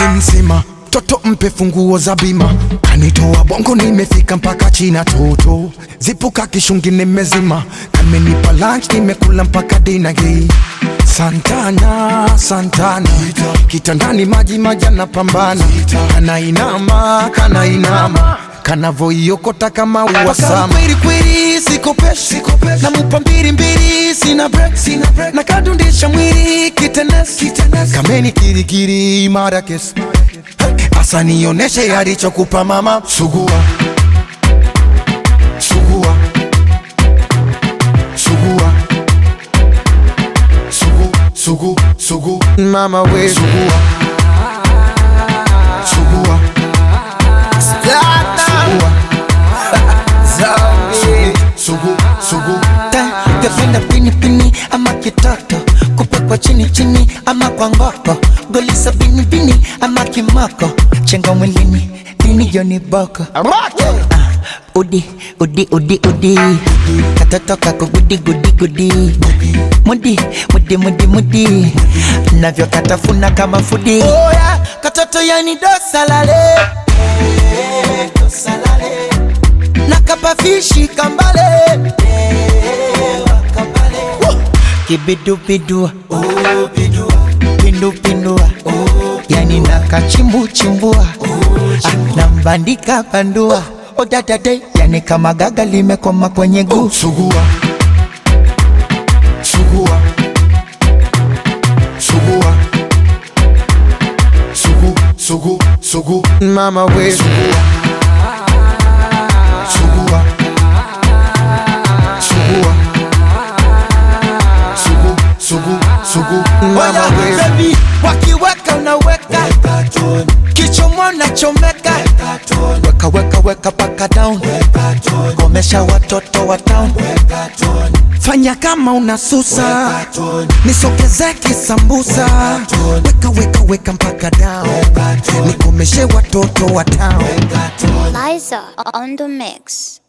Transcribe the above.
mzima toto mpe funguo za bima kanitoa bongo nimefika mpaka china toto zipuka kishungi nimezima kamenipa lunch nimekula mpaka dina hii santana santana kitandani maji maji anapambana kanainama kanainama kanavoiokota kama uwasama kweli kweli sikopeshi namupa mbili mbili sina break sina break nakadundisha mwili kitenesi kameni kirikiri mara kesi asa nioneshe alichokupa mama sugua sugua sugua sugu sugu sugu mama we sugua sugua sugua sugu sugu Gependa pini pini ama kitoto kupekwa chini chini ama kwa ngoko golisa bini bini ama kimoko chenga mwilini dini joni boko Ah, udi udi udi udi katoto kako gudi gudi gudi mudi mudi mudi mudi navyo katafuna kama fudi Oya, katoto yani dosalale dosalale nakapafishi kambale kibidubidua pindupindua yani nakachimbuchimbua Ah, nambandika bandua odadade yani kama gaga limekoma kwenye guu sugua sugua sugua sugu sugu sugu mama we sugua sugua sugua sugu sugu sugu mama Oya, we baby, wakiweka unaweka kichomo nachomeka weka weka weka paka down komesha watoto wa town fanya kama unasusa nisogeze kisambusa weka weka weka mpaka down nikomeshe watoto wa town Liza on the mix.